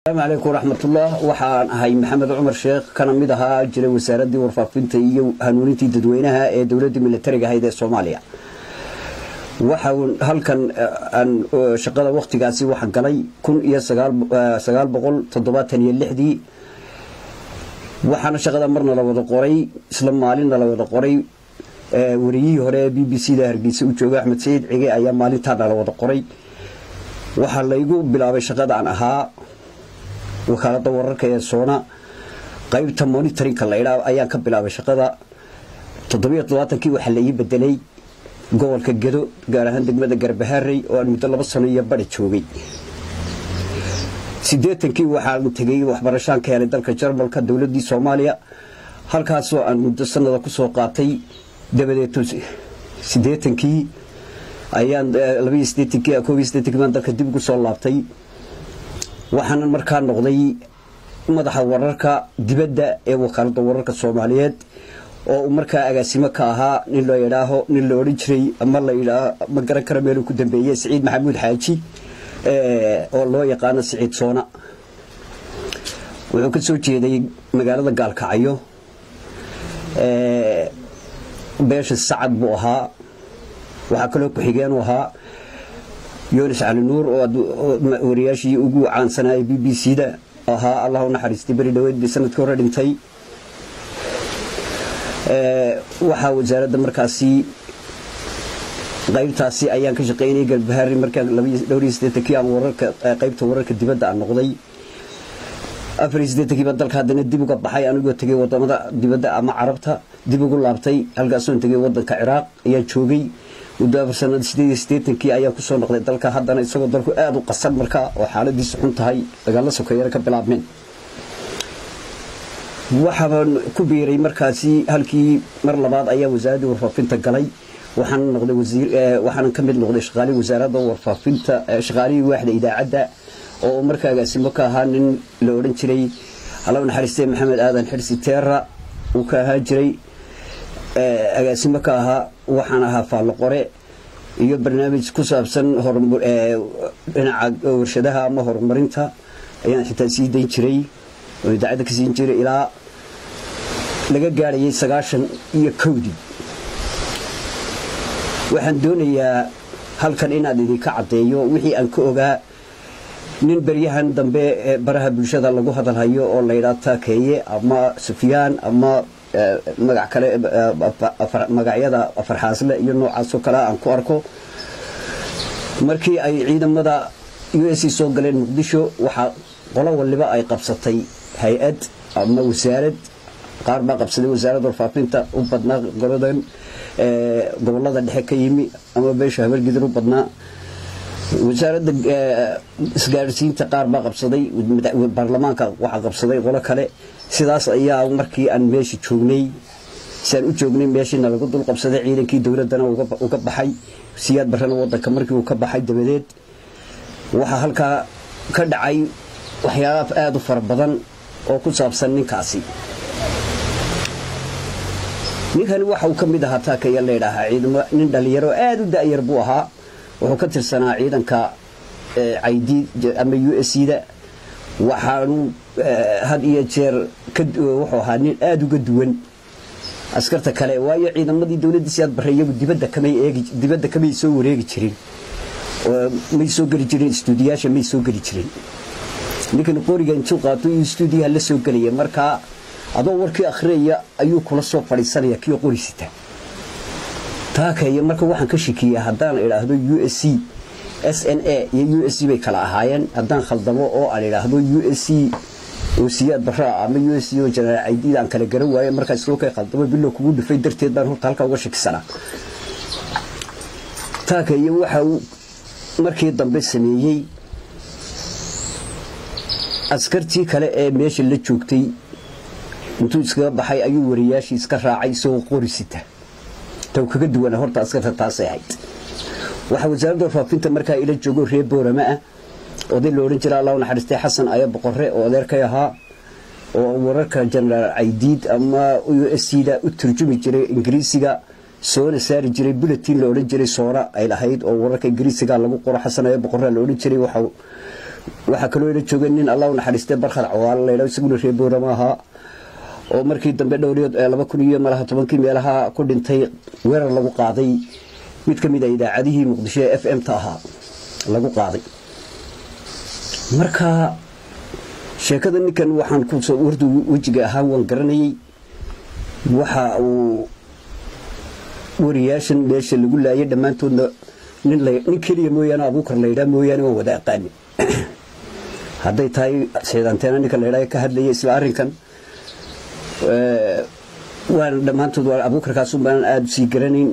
asalaamu calaykum waraxmatullah waxaan ahay maxamed cumar sheekh kana mid ahaa jiray wasaaraddii warfaafinta iyo hanuunintii dadweynaha ee dowladda militariga ahayd ee soomaaliya waxaan halkan aan shaqada wakhtigaasi waxaan galay kun iyo sagaal boqol toddobaatan iyo lixdii waxaana shaqada marna la wada qoray isla maalinna la wada qoray wariyihii hore ee b b c da hargeysa u jooga axmed saciid cige ayaa maalintaana la wada qoray waxaa laygu bilaabay shaqada aan ahaa wakaalada wararka ee soona qaybta monitorinka laydhaa ayaan ka bilaabay shaqada toddobiyo todobaatankii waxaa la ii bedelay gobolka gedo gaar ahaan degmada garbaharey oo aan muddo laba sano iyo bari joogay siddeetankii waxaan tegay waxbarashaan ka helay dalka jarmalka dowladdii soomaaliya halkaasoo aan muddo sanada kusoo qaatay dabadeed siddeetankii ayaan labaiyo siddeetankii koobiyo siddeetankii baan dalka dib ugu soo laabtay waxaana markaa noqday madaxa wararka dibadda ee wakaaladda wararka soomaaliyeed oo uu markaa agaasimo ka ahaa nin la idhaaho nin la odhan jiray ama ladhaa ma garan kara meeluu ku dambeeye siciid maxamuud xaaji oo loo yaqaano siciid soona wuxuu ka soo jeeday magaalada gaalkacyo beesha sacad buu ahaa waxaa kaloo ku-xigeen u ahaa yunis cali nuur oo wariyaashii ugu caansanayay b b c da ahaa allah u naxariistay beri dhaweyd bay sanadkii hore dhintay waxaa wasaaradda markaasi qaybtaasi ayaan ka shaqeynayay galbahaari markaan dhowr iyo siddeetankii aan wararka qaybta wararka dibadda aan noqday afar iyo siddeetankii baan dalka haddana dib uga baxay anigoo tegay wadamada dibadda ama carabta dib ugu laabtay halkaasoon tegay wadanka ciraaq ayaan joogay muddo afar sanada sideed iyo siddeetankii ayaan kusoo noqday dalka haddana isagoo dalku aada u qasan markaa oo xaaladiisu xun tahay dagaalla sokeeyana ka bilaabmeen waxaabaan ku biiray markaasi halkii mar labaad ayaa wasaaraddii warfaafinta galay waxaana noqday wasiir waxaana ka mid noqday shaqaalihii wasaaradda warfaafinta shaqaalihii waaxda idaacadda oo markaa agaasimo ka ahaa nin la odhan jiray alla naxariistay maxamed aadan xirsi teera uu ka ahaa jiray agaasimo ka ahaa waxaan ahaa faallo qore iyo barnaamij ku saabsan dhinaca warshadaha ama horumarinta ayaan xitaa sii dayn jiray oo idaacadda ka siin jiray ilaa laga gaadhayay sagaashan iyo kowdii waxaan doonayaa halkan inaad idinka caddeeyo wixii aan ka ogaa nin beryahan dambe ee baraha bulshada lagu hadalhayo oo laydhaa taakeeye ama sufyaan ama magac kale magacyada afarxaasle iyo noocaasoo kale aan ku arko markii ay ciidamada u s soo galeen muqdisho waxaa qolo waliba ay qabsatay hay-ad ama wasaarad qaar baa qabsaday wasaaradda warfaafinta u badnaa goladan gobolada dhexe ka yimi ama beesha habargidan u badnaa wasaaradda isgaarsiinta qaar baa qabsaday baarlamaanka waxaa qabsaday qolo kale sidaas ayaa markii aan meesha joognay siaan u joognay meeshiina lagu dul qabsaday ciidankii dowladdana uga baxay siyaad barrena wadanka markii uu ka baxay dabadeed waxaa halkaa ka dhacay waxyaalaaf aada u fara badan oo ku saabsan ninkaasi ninkani waxa uu ka mid ahaa taakaya laydhaahaa ciidamo nin dhallinyaro aada u da-yar buu ahaa wuxuu ka tirsanaa ciidanka caydi ama u s da waxaanu had iyo jeer wuxuu ahaa nin aada uga duwan askarta kale waayo ciidamadii dowladdiisi aad barre iyagu dibadda kamay eegi dibadda kamay soo wareegi jirin may soo geli jirin istuudiyaasha may soo geli jirin ninkan qoriga intuu qaato iyo istuudiyaha la soo gelaya markaa adoo warkii akhriyaya ayuu kula soo fadhiisanaya kii qorisita taakaya marka waxaan ka shikiyaa haddaan idhaahdo u s c s n a iyo u s c bay kala ahaayeen haddaan khaldamo oo aan idhaahdo u s c oo siyaad baraa ama u s c oo jenaraal caydiid aan kala garan waaye markaa isloo kay khaldamo bilow kugu dhufay darteed baan horta halkaa uga shakisanaa taakaya waxa uu markii dambe sameeyey askartii kale ee meesha la joogtay intuu iskaga baxay ayuu wariyaashii iska raacay isagoo qorisita taw kaga duwana horta askarta taasay ahayd waxaa wasaaradda warfaafinta markaa ila joogo reer boorama ah oday la odhan jira allah u naxariistay xasan aya boqore oo adeerkay ahaa oo wararka jenaraal caydiid ama u s c da u turjumi jiray ingiriisiga soona saari jiray bulletin la odhan jiray soona ay lahayd oo wararka ingiriisiga lagu qoro xasan aya boqore la odhan jiray waxa waxaa kaloo ila jooga nin allah u naxariistay barkhad cawaalo laydha isaguna reer boorama ahaa oo markii dambe dhowriyo laba kun iyo malaha tobankii meelaha ku dhintay weerar lagu qaaday mid ka mid a idaacadihii muqdisho ee f m ta ahaa lagu qaaday marka sheekada ninkan waxaan kusoo wardu wejiga ahaan waan garanayay waxa uu wariyaashan meesha lagu laayay dhammaantoodna nin keliya mooyaane abuukar laydhaa mooyaane waan wada aqaani hadday tahay seedanteena ninka laydhaa ka hadlaya isla arrinkan waan dhammaantood abuukarkaasun baanan aada usii garanayn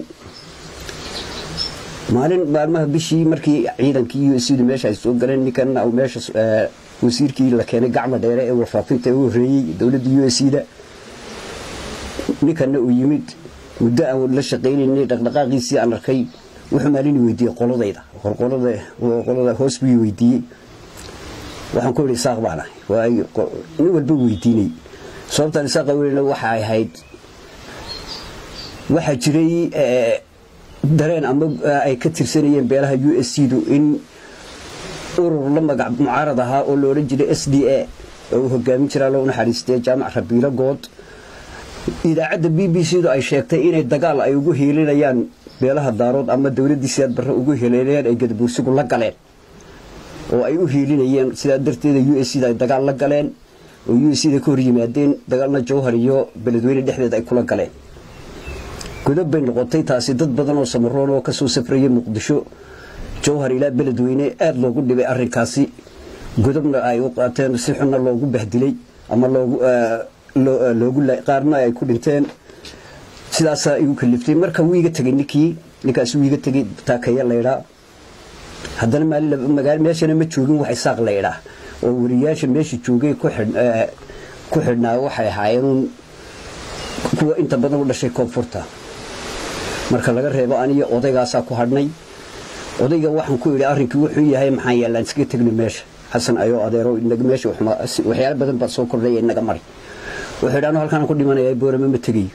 maalin maalmaha bishii markii ciidankii u sdu meesha ay soo galeen ninkan meesha wasiirkii la keenay gacma dheere ee warfaafinta u horreeyey dowladda u s da ninkanna uu yimid muddo aan la shaqaynaynay dhaqdhaqaaqiisii aan arkay wuxuu maalin weydiiyey qoladayda qolada hoos buu weydiiyey waxaan ku idhi isaaq baan ahay nin walba weydiinay sababtaan isaaqa welina waxay ahayd waxaa jiray dareen ama ay ka tirsanayeen beelaha u s c du in urur la magac mucaarad ahaa oo la odhan jiray s d a oo uu hogaamin jiraa loo naxariistay jaamac rabiilo good idaacadda b b c du ay sheegtay inay dagaal ay ugu hiilinayaan beelaha daarood ama dowladdii sidaad barre ugu hiilinayaan ay gadabuursigu la galeen oo ay u hiilinayeen sidaa darteeda u s c da ay dagaal la galeen oo u s c da ka hor yimaadeen dagaalna jawhar iyo beledweyne dhexdeed ay kula galeen godob bay noqotay taasi dad badan oo samaroon oo kasoo safrayay muqdisho jawhar ilaa beledweyne aada loogu dhibay arrinkaasi godobna ay u qaateen si xunna loogu bahdilay ama loogu qaarna ay ku dhinteen sidaasaa igu kaliftay marka wuu iga tegey ninkii ninkaasi wuu iga tegey taakaya laydhaa haddana maalin meeshana ma joogin wax isaaq laydhaa oo wariyaasha meesha joogay ku xidhnaa waxay ahaayeen kuwa inta badan u dhashay koonfurta marka laga reebo aniyo odaygaasaa ku hadhnay odayga waxaan ku idhi arrinkii wuxuu yahay maxaan yaallaan iskaga tegna meesha xasan ayoo adeero meesha waxyaalo badan baa soo kordhaya inaga mari wuxuu idhi anu halkaan ku dhimanaya boorame ma tegayo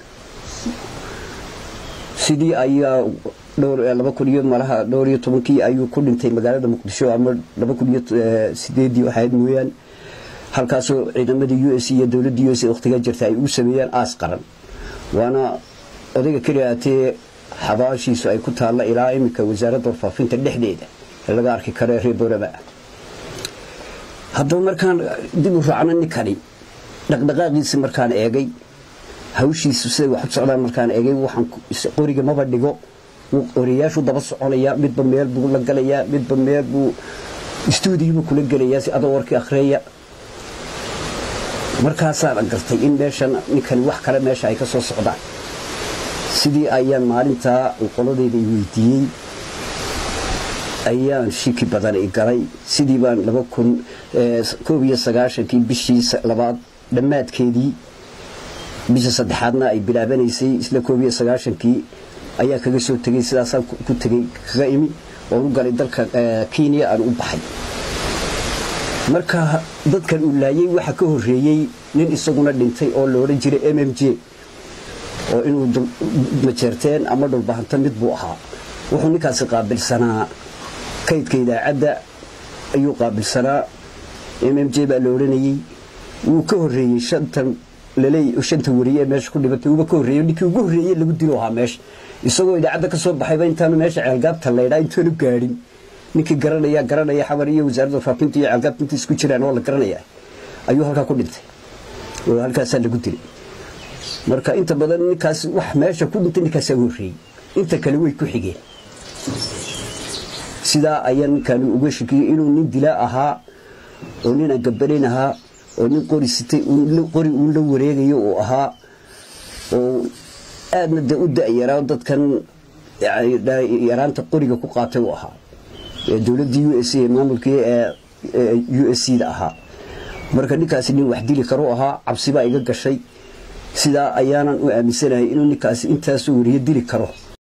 sidii ayaa dhowr laba kun iyo malaha dhowr iyo tobankii ayuu ku dhintay magaalada muqdisho ama laba kun iyo sideedii waxayd mooyaan halkaasoo ciidamadii u s iyo dowladda u s wakhtigaa jirta ay ugu sameeyaan aas qaran waana odayga keliya atee xabaashiisu ay ku taalla ilaa iminka wasaaradda warfaafinta dhexdeeda ee laga arki karo reer boorama haddaba markaan dib u raacno ninkani dhaqdhaqaaqiisi markaan eegay hawshiisu siday wax u socdaan markaan eegay waxaan qoriga maba dhigo oriyaashu daba soconaya midba meel buu la galayaa midba meel buu istuudiyobuu kula gelayaa si adoo warkii akhriya markaasaan gartay in meeshan ninkani wax kale meesha ay ka soo socdaan sidii ayaan maalintaa qoladayda i weydiiyey ayaan shiki badan i galay sidii baan laba kun koob iyo sagaashankii bishii labaad dhammaadkeedii bisha saddexaadna ay bilaabanaysay isla koob iyo sagaashankii ayaa kaga soo tegey sidaasaan ku tegey kaga imi oon u galay dalka kenya aan u baxay marka dadkan uu laayay waxa ka horreeyey nin isaguna dhintay oo la odhan jiray m m j oo inuu majeerteen ama dhulbahanta mid buu ahaa wuxuu ninkaasi qaabilsanaa kaydka idaacadda ayuu qaabilsanaa m m j baa la odhanayey wuu ka horreeyey shantan laleey shanta wariye ee meesha ku dhibatay uuba ka horreeyey ninkii ugu horreeyey lagu dilo ahaa meesha isagoo idaacadda ka soo baxayba intaanu meesha ceelgaabta laydhaa intaanu gaadhin ninkii garanaya garanaya xamar iyo wasaaradda warfaafinta iyo ceelgaabta inta isku jiraan oo la garanaya ayuu halkaa ku dhintay oo halkaasaa lagu dilay marka inta badan ninkaas wax meesha ku dhintay ninkaasaa horreeyey inta kale way ku xigeen sidaa ayaa ninkaani uga shakiyey inuu nin dilaa ahaa oo nin aan gabanayn ahaa oo nin qori sitay qori uun la wareegayo uu ahaa oo aadna de u da-yaraa dadkan yaraanta qoriga ku qaatay uu ahaa dowladdii u s a maamulkii u s c da ahaa marka ninkaasi nin wax dili karu ahaa cabsibaa iga gashay sidaa ayaanan u aaminsanahay inuu ninkaasi intaasoo wariyo dili karo